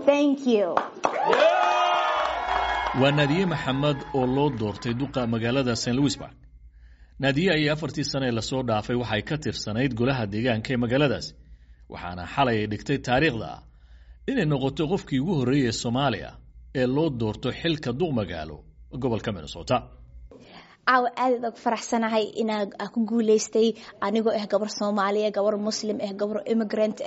thank you waa naadiye maxamed oo loo doortay duqa magaalada st louisburg naadiye ayay afartii sane ee lasoo dhaafay waxay ka tirsanayd golaha deegaanka ee magaaladaasi waxaana xalay ay dhigtay taariikhda ah inay noqoto qofkii ugu horreeyey soomaaliya ee loo doorto xilka duq magaalo gobolka minnesota caawa aad aad ugu faraxsanahay inaa ku guuleystay anigoo ah gabar soomaaliya gabar muslim ah gabar immigrant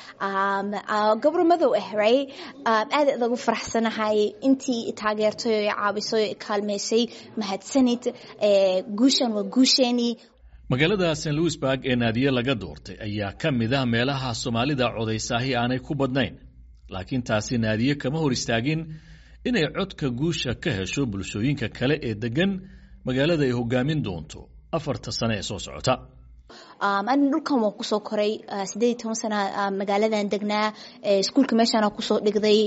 ah gabar madow ah right aad aad ugu faraxsanahay intii taageertay oo caawisay oo kaalmeysay mahadsanid guushan waa guusheenii magaalada st louisburg ee naadiye laga doortay ayaa ka mid ah meelaha soomaalida codaysaahi aanay ku badnayn laakiin taasi naadiye kama hor istaagin inay codka guusha ka hesho bulshooyinka kale ee degan magaalada ay hogaamin doonto afarta sane ee soo socota ani dhulkan waan kusoo koray sideed iyo toban sana magaaladan degnaa iskuolka meeshaana kusoo dhigday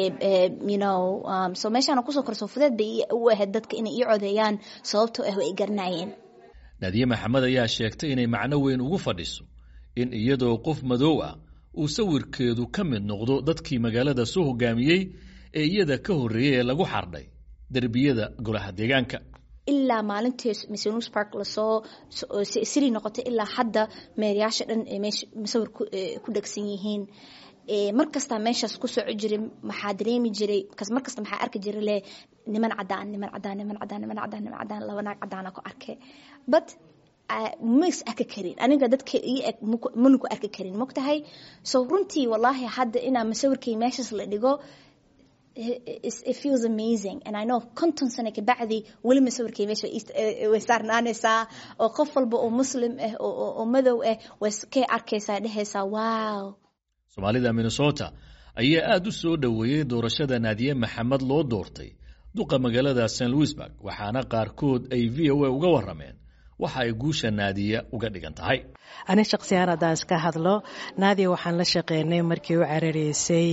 you so meeshaana kusoo koray soo fudeed bay u ahayd dadka inay ii codeeyaan sababtoo ah way garanayeen naadiye maxamed ayaa sheegtay inay macno weyn ugu fadhiso in iyadoo qof madow ah uu sawirkeedu ka mid noqdo dadkii magaalada soo hogaamiyey ee iyada ka horreeyey ee lagu xardhay derbiyada golaha deegaanka ilaa maalintii misonus park lasoo siri noqotay ilaa hadda meerayaasha dhan masawir ku dhegsan yihiin mar kastaa meeshaas ku soco jiray maxaa dareemi jiray mar kasta maxaa arki jiray le niman cadaan niman cadaan niman cadaan niman cadaan niman cadaan laba naag cadaana ku arkay but mas arki karin aniga dadka ii eg mana ku arki karin mogtahay so runtii wallaahi hadda inaa masawirkay meeshaas la dhigo it feels amazing and I know konton sano kabacdi weli masawirkay meesha way saarnaanaysaa oo qof walba oo muslim ah oo madow ah way kay arkaysaa dhehaysaa wow soomaalida minnesota ayaa aada u soo dhoweeyey doorashada naadiye maxamed loo doortay duqa magaalada st louisburg waxaana qaarkood ay v o a uga warameen waxa ay guusha naadiya uga dhigan tahay ani shaksiyan haddaan iska hadlo naadiya waxaan la shaqeynay markii u carareysay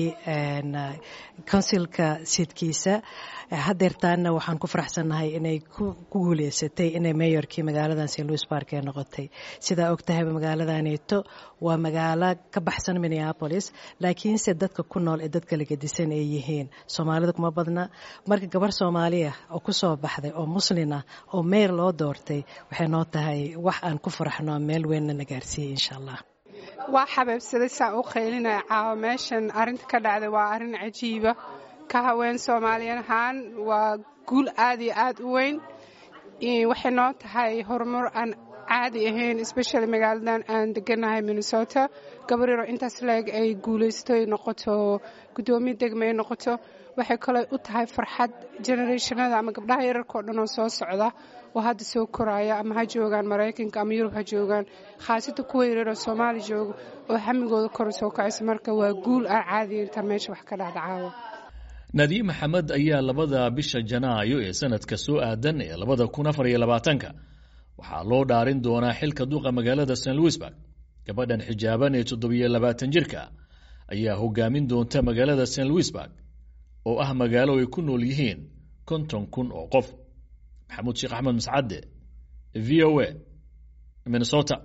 konsilka sidkiisa hadeertaana waxaan ku faraxsannahay inay ku guuleysatay inay mayorkii magaaladan st louis bark ee noqotay sidaa ogtahayba magaaladaneeto waa magaalo ka baxsan minneapolis laakiinse dadka ku nool ee dadka lagadisan ay yihiin soomaalida kuma badna marka gabar soomaaliya oo kusoo baxday oo muslina oo meyr loo doortay waxay noo tahay wax aan ku faraxno meel weynna na gaarsiiyey insha allah waa xabeebsaday saa u qaylinaya caawa meeshan arrinta ka dhacday waa arrin cajiiba ka haween soomaaliyan ahaan waa guul aad iyo aad u weyn waxay noo tahay horumar aan caadi ahayn especially magaaladan aan deganahay minnesota gabar yaro intaas leeg ay guulaysto noqoto guddoomiye degma ay noqoto waxay kale u tahay farxad generationada ama gabdhaha yararkao dhan oo soo socda oo hadda soo koraya ama ha joogaan maraykanka ama yurub ha joogaan khaasata kuwa yararoo soomaali jooga oo xamigooda kor soo kacaysa marka waa guul aan caadiya intaan meesha wax ka dhacda caawa naadiye maxamed ayaa labada bisha janaayo ee sanadka soo aadan ee labada kun afar iyo labaatanka waxaa loo dhaarin doonaa xilka duqa magaalada st louisburg gabadhan xijaaban ee toddobiyo labaatan jirka ayaa hogaamin doonta magaalada st louisburg oo ah magaalo ay ku nool yihiin konton kun oo qof maxamuud sheekh axmed mascadde v o a minnesota